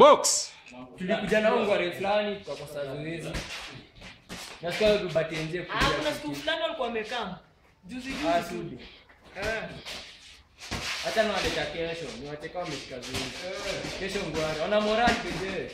box tulikuja nao ngware fulani tukakosa zoezi nasikia tubate nje Ah, kuna siku fulani walikuwa wamekaa juzi juzi tu. sudi Eh. hata nawaleta kesho niwacheka wameshika zoezi kesho ngware wana morali pekee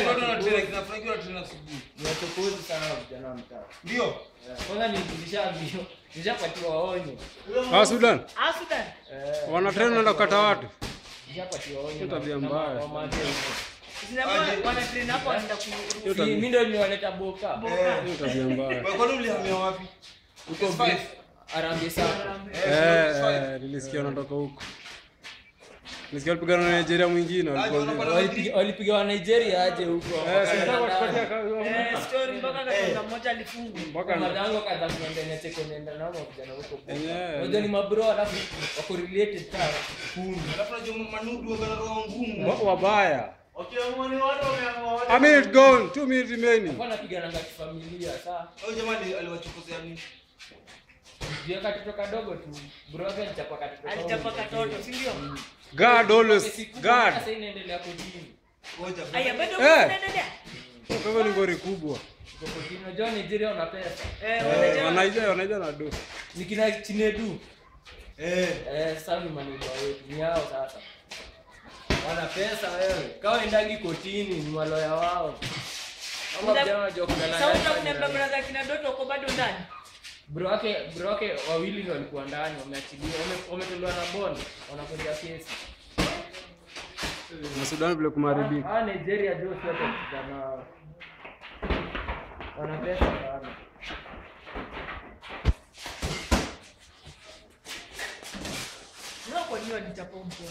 niwachokozi sana vijana wa mtaa Ndio. Eh, kwanza nilishaambio nishapatiwa onyo ah Sudan Ah, Sudan. Eh, wana train wanaenda kukata watu nishapatiwa onyo Hiyo na- tabia na mbaya. mama yake huko. Zinafaa wana train hapo wanaenda ku Hiyo Si, tabia- mi ndo niwaleta boka boka. hiyo tabia mbaya Wewe kwani ulihamia wapi? huko S5. Brief, Harambee Sacco. eh eh nilisikia wanatoka huko nilisikia walipigana na Nigeria mwingine walikuwa Aje, ndio. wanapata- Walipiga- walipiga wa Nigeria aje huko eh si nataka Wakaenda kutupatia ndani. kazi Eh, story mpaka katonga mmoja alifungwa. mpaka Madango kadha kuenda nete kuenda nao vijana huko Boka. Enyewe. Unajua ni mabro alafu wako related sana Alafu unajua manudu wanatoka ngumu. wa- wabaya a minute gone two minutes remaining wanapigananga kifamilia saa Huyo jamani aliwachokozea nini? juu katoto kadogo tu bro wake alichapa katoto Alichapa katoto, si ndio? guard always guard sasa inaendelea kotini Ngoja. Aya, bado Eh. unaendelea? kwa hivyo ni ngori kubwa Iko kotini unajua Nigeria wana pesa Eh, Eh, wanajua- wanaija wanaija na do ni kina Chinedu Eh. eh sasa ni maneno wetu ni yao sasa wana pesa wewe kama endagi kotini ni waloya wao ama Una- vijana wanajua kuna Sasa lalai unakuniambia sana. brother kina Doto uko bado ndani? bro wake bro wake wawili ndio walikuwa ndani wameachiliwa wame- wametolewa na bond wanakuja kesi na Sudan vile kumaribika Ah, Nigeria ndio sio kwa nao. Wana pesa sana. Sio kwa nini walichapa mtoto?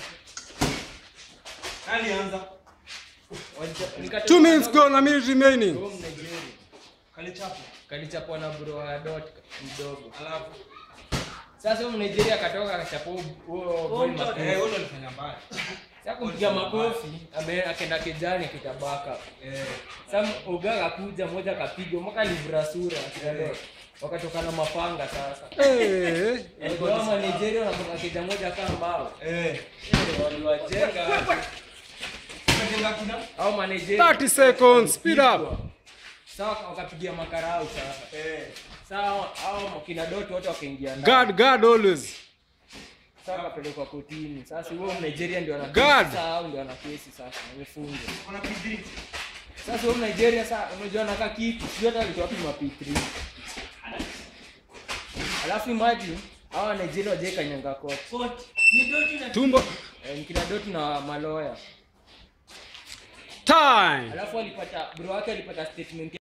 Nani anza? Walicha- nikatoka two minutes kidogo, gone a minute remaining home Nigeria. Kalichapo. Kalichapwa na bro wa dot mdogo. Alafu. Sasa huyo Nigeria akatoka akachapwa huo- huo boy mtoto. makofi. Eh, wewe alifanya mbaya. Sasa kumpiga makofi, ame akaenda kijani kitabaka. Eh. Sasa ugaga kuja moja akapiga mpaka livra sura kidogo. Wakatoka na mapanga sasa. eh Kama Nigeria wanatoka kija moja kama mbao. Eh. Waliwajenga Unajenga kina? au Manigeria 30 seconds speed up sawa wakapigia makarau sasa Eh. sawa au kina doto wote wakaingia ndani guard guard always sasa wakapelekwa kotini sasa huo Nigeria ndio ana God. sasa hao ndio ana kesi sasa wamefungwa Kuna PD. sasa huo Nigeria sasa unajua anakaa kitu sio hata alitoa wapi ma P3 alafu imagine hawa Nigeria waje kanyanga kote Koti. Ni Doto na tumbo eh, ni kina doto na maloya time alafu alipata bro wake alipata statement